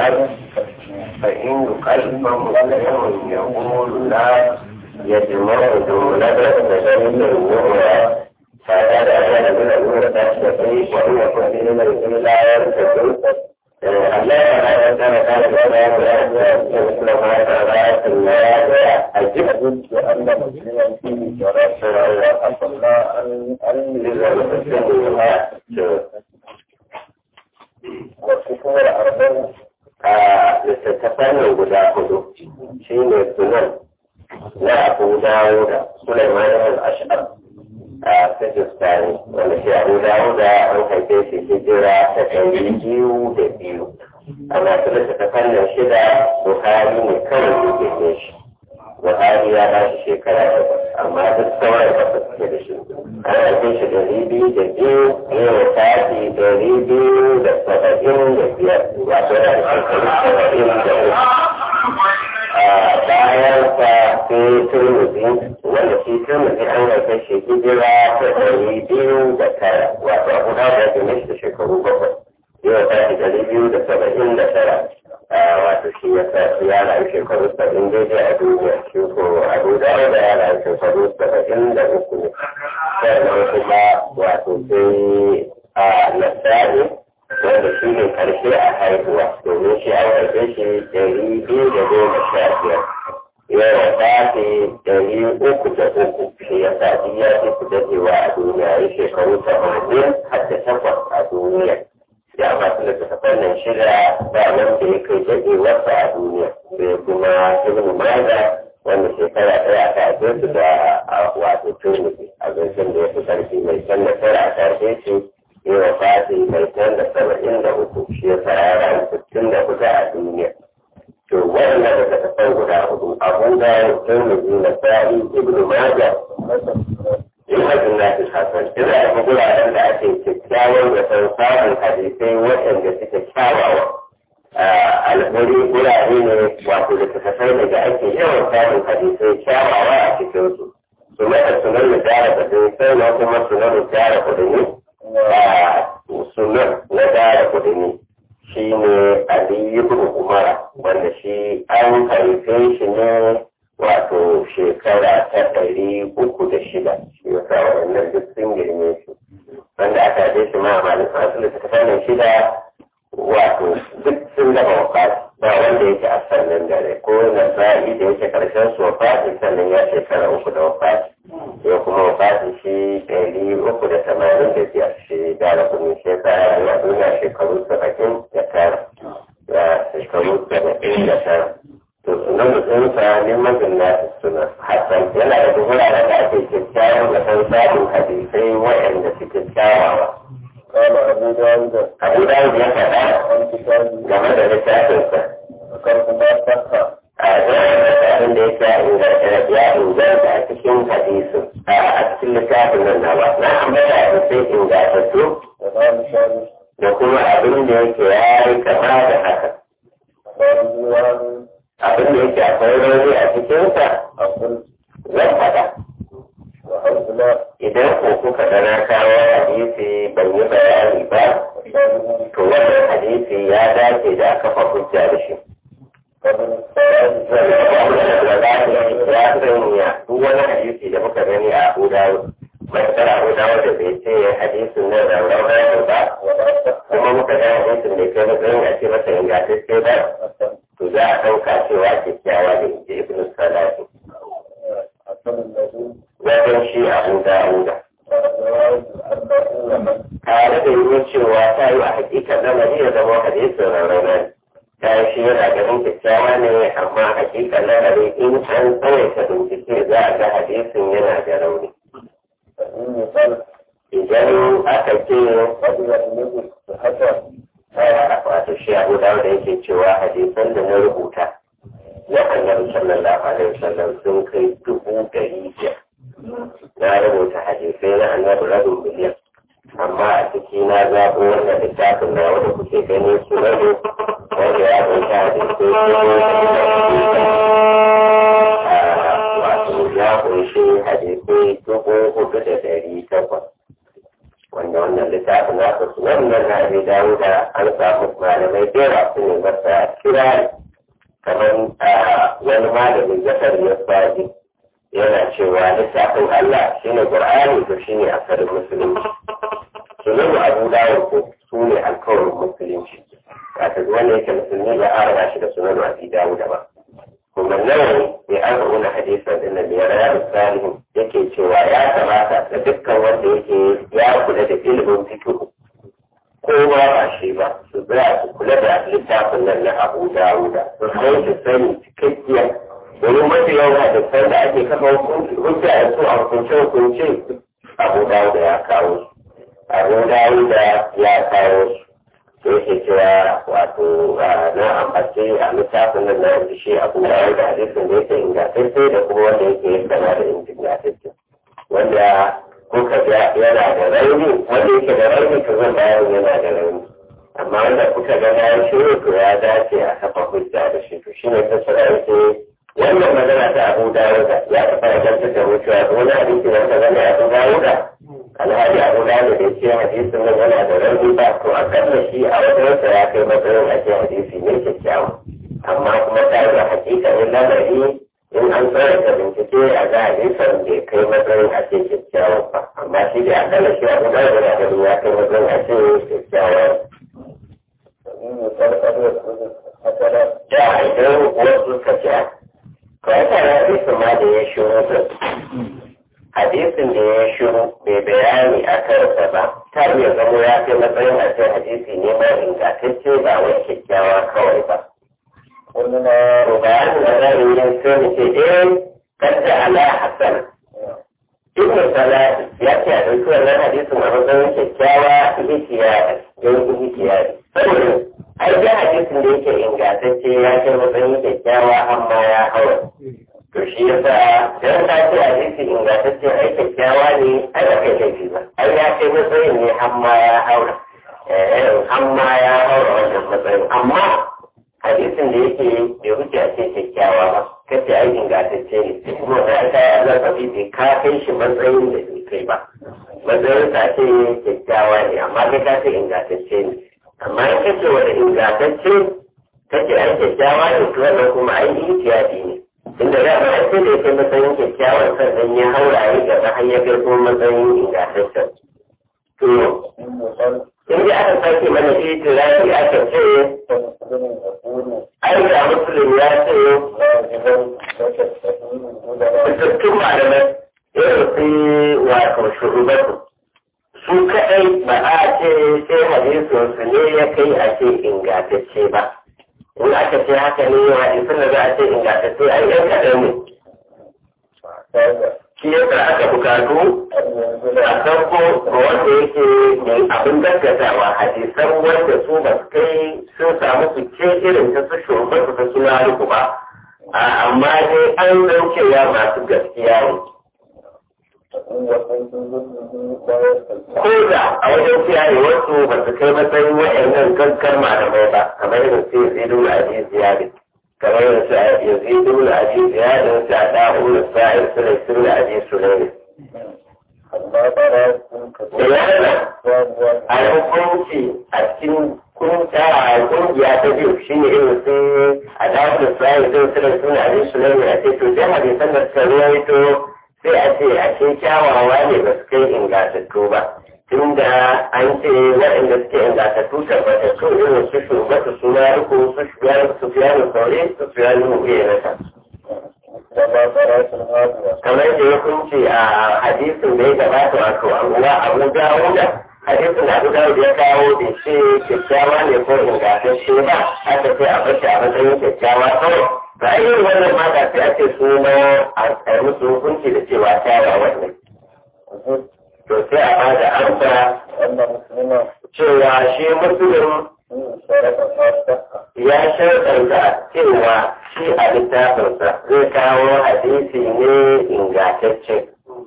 يقال فإن يقال فمسلم يقول لا يجمع جملة تدريب النور فهذا كان من الأمور تستطيع وإن يكون من الأمور لا يرتكب الله تعالى كان كان كان مثل ما تعالى في الآيات الجهد وأن مسلما فيه شرف وأصل أن أن للمسلم والكفور أربعة littattafan guda hudu shi ne sunan na abu dawo da Sulaiman al-Ash'ar a Pakistani wanda shi abu dawo da an haife shi hijira ta ɗari biyu da biyu ana su littattafan nan shida Buhari ne kawai yake ne shi Buhari ya ba shi shekara takwas amma duk sauran da suke da shi an haife shi ɗari biyu da biyu ne wa tafi ɗari biyu da saba'in da biyar wato da shekaru saba'in da uku bayan sa sai turmuzi wanda shi turmuzi an haife shi hijira ta ɗari biyu da tara wato abu da ya gane shi da shekaru bakwai yau ta fi ɗari biyu da saba'in da tara wato shi ya sa su ya rayu shekaru saba'in daidai a duniya shi ko abu da ya rayu shekaru saba'in da uku ne sannan kuma wato sai a nasari wanda shi ne karshe a haihuwa domin shi an haife shi ɗari biyu da goma sha biyar yawa tafi ɗari uku da uku shi ya sa ya fi su dadewa a duniya ya shekaru tamanin har da takwas a duniya ya masu littattafan nan shida ba nan da ya kai dadewarsa a duniya sai kuma ibn maza wanda shekara ɗaya ta haife su da wato turmiki a zancen da ya fi ƙarfi mai can nasara a karfe shi yi wa fati mai can da saba'in da uku shi ya fara rayu sittin da kusa a duniya. To waɗanda da ka tafan guda hudu abu da turmiji na sa'i ibnu maja in hajjin na fi hasan ina da guraren da ake kyakkyawan da san samun hadisai waɗanda suke kyawawa. alhuri gurare ne wato da tafasai ne da ake yawan samun hadisai kyawawa a cikinsu. Su mata sunan da jara kudin sai na kuma sunan da jara kudin sunan na dara kudini shi ne Ali ibn Umara wanda shi an haife shi ne wato shekara ta ɗari uku da shida shi ya sa waɗannan duk sun girme shi wanda aka haife shi ma a malin asali ta fannin shida wato duk sun gaba wafati ba wanda yake a sannan dare ko na sa'i da yake karshen su wafati sannan ya shekara uku da wafati ya kuma wafati shi ɗari uku da tamanin da biyar shi dara kuma shekara ya duniya shekaru saba'in da tara ya shekaru saba'in da tara to sunan mutunsa neman jinna suna hasan yana da wuraren da ake kyakkyawan da san samun hadisai waɗanda suke kyawawa قال أبو داود abu dawud ya faɗa عن كتابه game da littafinsa ذكرت ما صح a abin da yake ya inganta a cikin hadisin a cikin littafin nan na ba na ambata a sai ingantattu وقال شاري da kuma abin da yake ya yi kama da haka وقال ديوان abin da yake akwai rauni a cikinsa أقول zan faɗa وحيث لا idan ko kuka ga na kawo hadisi ban yi bayani ba وشاري to wannan hadisi ya dace da a kafa hujja da shi قبل الصلاة ya sanya duk wani hadisi da muka gani a Abu Dawud matakar Abu Dawud da bai ce hadisin nan da rauna ba ولا صح kuma muka ga hadisin da kai matsayin a ce masa ingantacce ba to za a ɗauka cewa kyakkyawa da inji Ibn Salati أصل الذي wajen shi Abu Dawud جواز أن من tare da yiwuwar cewa ta yi a hakikar lamari ya zama hadisin rauna ta yi shi yana ganin kyakkyawa ne amma hakikar lamari in an tsawaita bincike za a ga hadisin yana da rauni فإن يقال idan aka ce قد يغلب صحته wato shi abu da wanda yake cewa hadisan da na rubuta na annabi sallallahu alaihi wasallam sun kai dubu ɗari biyar na rubuta hadisai na annabi rabin miliyan amma a ciki na zaɓo wannan littafin na wanda kuke gani su rabu wanda ya kunta hadisai dubu ɗari da wato ya kunshi hadisai dubu hudu da ɗari takwas wanda wannan littafin nasa su wannan na abi dawo da an samu malamai da yawa su ne masa kira kamar wani malamin zakar ya baji yana cewa lissafin Allah shine Qur'ani to shine asalin musulunci sunan Abu Dawud ko su ne alkawarin musulunci kata wanda yake musulmi ba a raba shi da sunan Abi Dawud ba kuma nawa ne an rubuta hadisan din nan ya rayar salihin yake cewa ya kamata da dukkan wanda yake ya kula da ilimin fiqh ko ba ba shi ba su tsaya su kula da littafin nan na Abu Dawud su sai su sani cikakkiya domin mafi yawan hadisan da ake kafa hujja da su a hukunce hukunce Abu Dawud ya kawo su Abu Dawud ya kawo su da yake cewa wato na ambace a littafin nan na yanzu shi abu da ya da hadisin da yake ingantacce da kuma wanda yake yin kama da ingantacce wanda kuka ga yana da rauni wanda yake da rauni to zan bayan yana da rauni amma wanda kuka ga na shi to ya dace a kafa hujja da shi to shine ta sura yake wannan magana ta abu dawuda ya taɓa yantar da mutuwa wani hadisi da ta zama abu dawuda alhaji abu dawuda da ce hadisin nan yana da rauni ba to a kalla shi a wajensa ya kai matsayin ake hadisi ne kyakkyawa amma kuma ta yi hakikanin lamari in an tsara ta bincike a ga hadisan bai kai matsayin a ce kyakkyawa ba amma shi da akalla shi abu dawuda da ya kai matsayin a ce kyakkyawa da idan wasu ka ce kawai hadisin ma da ya shiru da hadisin da ya shiru bai bayani a kansa ba ta iya zamo ya kai matsayin a ce hadisi ne ma ingantacce ba wai kyakkyawa kawai ba. Wani na bayanin da zan yi sai mu ce eh kadda ala hasan. Ibn Salah ya ce a ɗauki wannan hadisin a matsayin kyakkyawa ihtiyari don ihtiyari. Saboda ai da hadisin da yake ingantacce ya kai matsayin kyakkyawa amma ya hawa. to shi ya sa dan ta ce a jiki ingantacce ai kyakkyawa ne ai ba kai laifi ba ai ya kai matsayin ne hamma ya haura hamma ya haura wannan matsayin amma hadisin da yake bai wuce a ce kyakkyawa ba kace ai ingantacce ne kuma da aka yi azabi bai ka kai shi matsayin da bai kai ba matsayin ta ce kyakkyawa ne amma kai ka ce ingantacce ne amma in kace wani ingantacce kace ai kyakkyawa ne to wannan kuma ai ihtiyadi ne inda ya ba sai da yake matsayin kyakkyawan sannan ya haura ya gaba har ya kai kuma matsayin ingantaccen. To, in ji aka sake mana itirafi aka ce, ai ga musulun ya ce, fitattun malamai irin su wato shugabatu. Su kaɗai ba a ce sai hadisinsu ne ya kai a ce ingantacce ba. in aka ce haka ne wa isin da za a ce ingantacce a yan kaɗan ne. Shi yasa aka bukatu a farko ga wanda yake mai abin gaskatawa hadisan wanda su ba su kai sun samu su ce irin ta su shugaban su ta suna ruku ba. Amma dai an daukewa masu gaskiya ne. Ko da a wajen kiyaye wasu ba su kai matsayin wa'annan gaskar malamai ba, kamar irin su Yazidu da Abi Ziyadi, kamar irin su Yazidu da Abi Ziyadi, su a da'u da sa'ir su da su da Abi Sulaimi. Da yana a hukunci a cikin kunta a kungiya ta biyu shi ne irin su a da'u da sa'ir su da su da Abi Sulaimi a ce to sai hadisan da suka ruwaito sai a ce a ce kyawawa ne ba su kai ingantattu ba tunda an ce waɗanda suke ingantattu tabbatattu irin su shugaba su na riko su su fiya da saure su fiya da mu'uye na ta. kamar da ya kunce a hadisin da ya gabata wato abuwa abu dawo da hadisin da abu dawo da ya kawo da ce kyakkyawa ne ko ingantacce ba aka ce a bashi a matsayin kyakkyawa kawai ba a yi wannan ma da sai a ce su ma a musu hukunci da cewa kyawawa ne. To sai a ba da amsa cewa shi musulun ya sharɗanta cewa shi a littafinsa zai kawo hadisi ne ingantacce.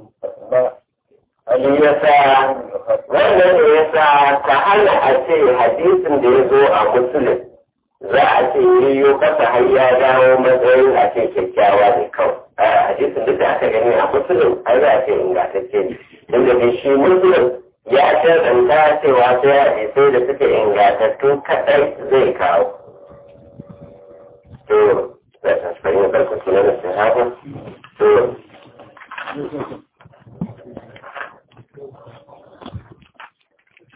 Shi ya sa wannan ne ya sa ta hana a ce hadisin da ya zo a musulun za a ce yiwu kasa har ya dawo matsayin a ce kyakkyawa ne kawai. A hadisin duk da aka gani a musulun ai za a ce ingantacce ne. Inda dai shi musulun ya shaɗanta cewa sai hadisai da suke ingantattu kaɗai zai kawo. to da ta fahimta barka sunan sahabu to